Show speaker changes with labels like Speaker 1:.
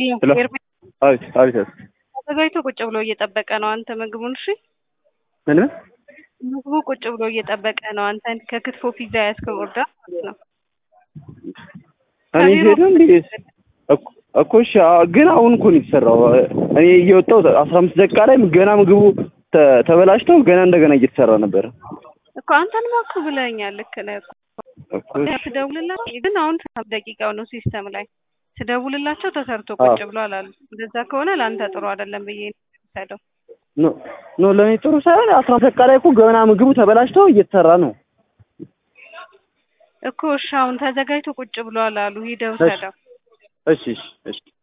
Speaker 1: ሄሎ
Speaker 2: ኤርሚ-
Speaker 1: አቤት አቤት አቤት
Speaker 2: ተዘጋጅቶ ቁጭ ብሎ እየጠበቀ ነው አንተ ምግቡን። እሺ
Speaker 1: ምን ምን
Speaker 2: ምግቡ ቁጭ ብሎ እየጠበቀ ነው አንተን። ከክትፎ ፒዛ ያስከው ኦርደር ማለት ነው።
Speaker 1: እኔ ሄደ እንዴ እኮ- እኮ እሺ አ- ግን አሁን እኮ ነው የተሰራው እኔ እየወጣሁ አስራ አምስት ደቂቃ ላይ ገና ምግቡ ተ- ተበላሽተው ገና እንደገና እየተሰራ ነበረ
Speaker 2: እኮ አንተንማ እኮ ብለኸኛል። ልክ ነህ እኮ
Speaker 1: እኮ እሺ።
Speaker 2: ትደውልላቸው ግን አሁን ሰባት ደቂቃው ነው ሲስተም ላይ ትደውልላቸው ተሰርቶ ቁጭ
Speaker 1: አዎ።
Speaker 2: ብሏል አሉ። እንደዛ ከሆነ ለአንተ ጥሩ አይደለም ብዬ ነው የምሰደው።
Speaker 1: ኖ ኖ ለእኔ ጥሩ ሳይሆን አስራ አምስት ደቂቃ ላይ እኮ ገና ምግቡ ተበላሽተው እየተሰራ ነው
Speaker 2: እኮ እሺ አሁን ተዘጋጅቶ ቁጭ ብሏል አሉ። ሂደው
Speaker 1: እሺ።
Speaker 2: ሰደው
Speaker 1: እሺ እሺ እሺ